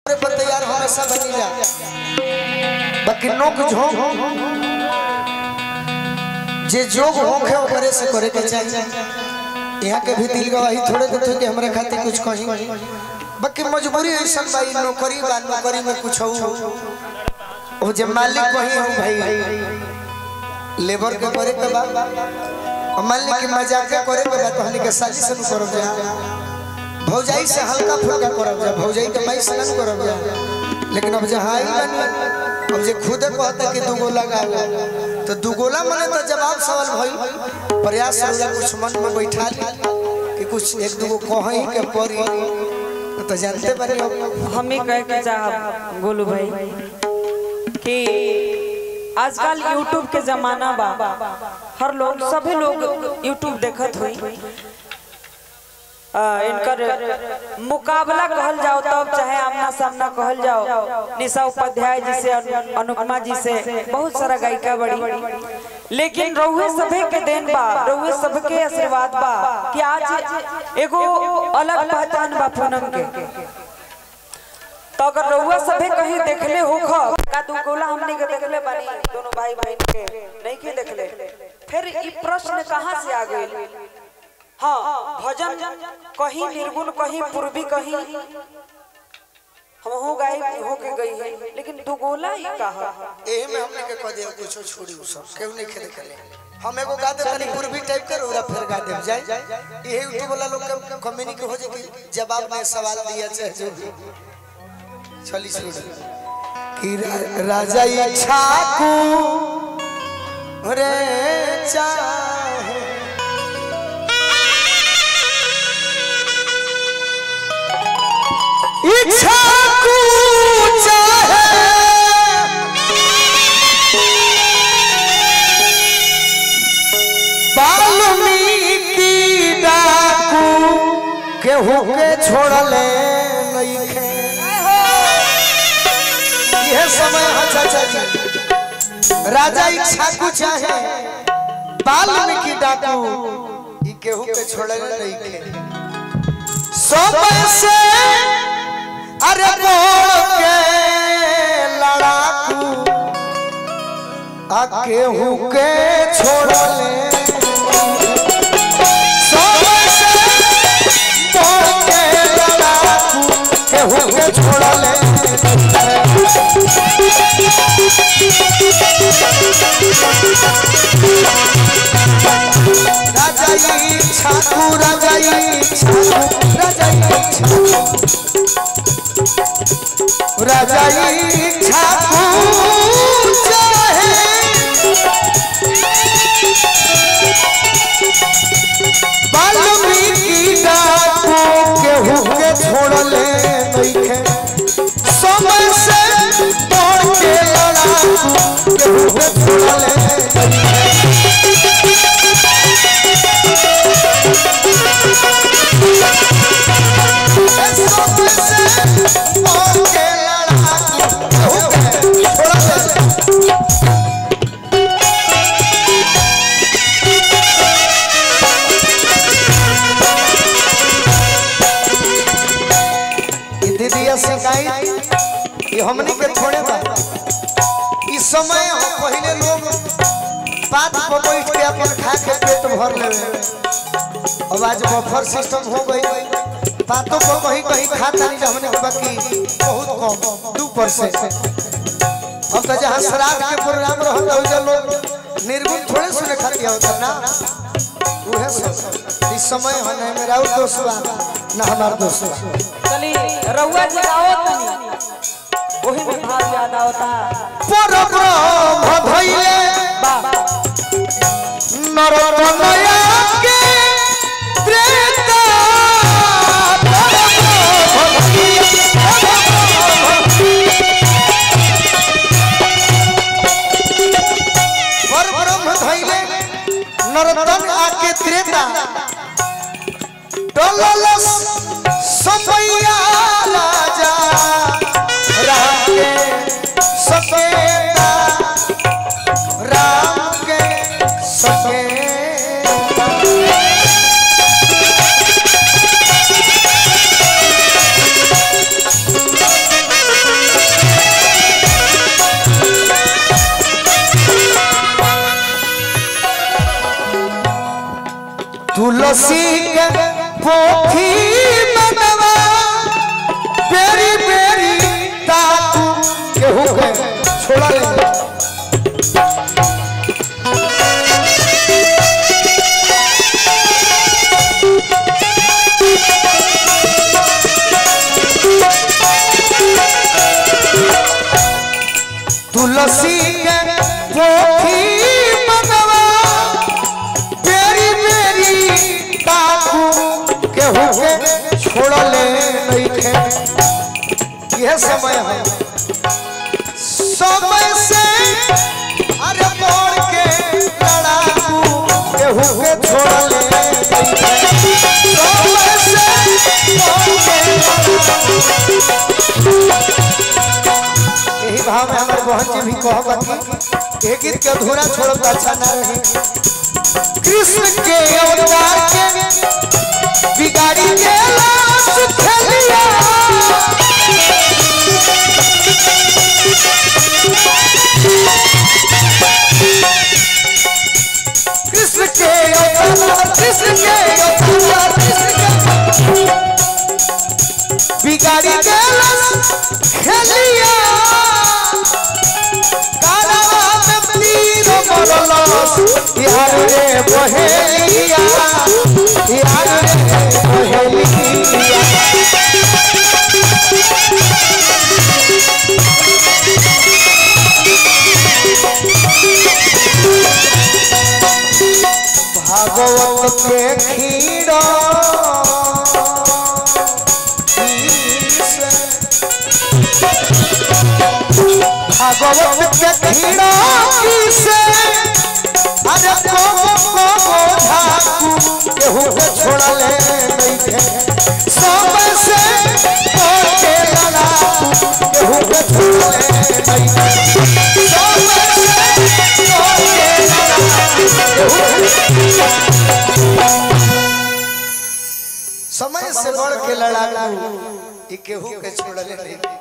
पूरे पर तैयार हमेशा बनी जा बाकी नोक झोंक जे जोग होखे ओकरे से करे के चाहिए यहाँ के भी दिल गवाही थोड़े देते कि हमरे खातिर कुछ कही बाकी मजबूरी ऐसा भाई नौकरी बा नौकरी में कुछ हो ओ जे मालिक वही हूँ भाई लेबर के करे के बा और मालिक के मजाक के करे के बा तो हमनी के साजिश से करब जा भौजाई से हल्का फुल्का करब जा भौजाई के माई से नहीं करब जा लेकिन अब जहाँ आई बनी अब जे खुदे कहता कि दुगोला गाओ तो दुगोला मने तो जवाब सवाल भई प्रयास होगा कुछ मन में बैठा ली कि कुछ एक दुगो कहीं के परी तो जानते बारे अब हम ही कह के चाहब गोलू भाई कि आजकल यूट्यूब के जमाना बा हर लोग सभी लोग यूट्यूब देखत हुई आ, इनकर मुकाबला कहल जाओ तब चाहे आमना सामना कहल जाओ निशा उपाध्याय जी से अनु- अनुपमा जी से बहुत सारा गायिका बड़ी लेकिन रउए सभे के देन बा रउए सबके आशीर्वाद बा कि आज एगो अलग पहचान बा पूनम के तो अगर रउआ सभे कहीं देखले हो का दू गोला हमने के देखले बानी दोनों भाई बहन के नहीं के देखले फिर ई प्रश्न कहाँ से आ गइल हाँ भजन कहीं निर्गुण कहीं पूर्वी कहीं हम हो गए हो के गई है लेकिन दू गोला ही कहा एही में हमने के कह दिया कुछ छोड़ी उ सब केहू नहीं खेले खेले हम एगो गा दे तनी पूर्वी टाइप कर ओरा फिर गा दे जाए यही यूट्यूब वाला लोग के कम्युनिकेट हो जाए कि जवाब में सवाल दिया चाहे जो भी चली शुरू कि रा- राजा इच्छा को रे चाहे इच्छा को चाहे वाल्मीकि डाकू केहू के छोड़ले नइखे यह समय है चाचा जी राजा इच्छा को चाहे वाल्मीकि डाकू ई केहू के छोड़ले नइखे समय से अरे बोल के लड़ाकू आ केहू के छोड़ले समय से बोल के लड़ाकू केहू के छोड़ले राजाई छाकू राजाई छाकू राजाई छाकू राजाई छाकू चाहे वाल्मीकि डाकू केहू के छोड़ले नइखे समय से तोड़ के लड़ाकू केहू के छोड़ले नइखे समय से तोड़ के लड़ाकू केहू के छोड़ले ई दीदिया सिखाई ये हमनी के थोड़े बा इस समय हम पहले लोग बात पर बैठ के अपन खा के पेट भर लेवे अब आज बफर सिस्टम हो गई बातों को कहीं कहीं खाता नहीं हमने के बाकी बहुत कम दू परसेंट अब तो जहाँ श्राद्ध के प्रोग्राम रहता हो जा लोग निर्गुण थोड़े सुने खाती होता ना उहे सब इस समय है ना मेरा और दोस्त बा ना हमार दोस्त बा चली रउआ जी आओ तनी वही में भाव याद आवता परब्रह्म धैले बा नरतनया के त्रेता परब्रह्म धैले परब्रह्म धैले नरतन आके त्रेता डललस समैया राजा राम के सकेता राम के सकेता तुलसी के पोखी मनवा बेरी बेरी ताकू केहू के छोड़ा ले तुलसी के पोखी मनवा बेरी बेरी ताकू केहू के छोड़ले नइखे यह समय है समय से अरे मोड़ के लड़ाकू केहू के छोड़ले नइखे समय से मोड़ के यही भाव में हमारे बहन जी भी कहब कि एक गीत के अधूरा छोड़ब तो अच्छा ना रही कृष्ण के अवतार के बिगाड़ी के लाश खेलिया कृष्ण के अवतार कृष्ण के अवतार कृष्ण के बिगाड़ी के लाश खेलिया कालवा में तीर मरलस यार रे बहेलिया यार रे बहेलिया भागवत के खीरा भागवत के खीरा से अरे को को ढाकू केहू के छोड़ले नइखे सब से तो के लड़ाकू केहू के छोड़ले नइखे सब से तो के लड़ाकू समय से बढ़ के लड़ाकू ई केहू के छोड़ले नहीं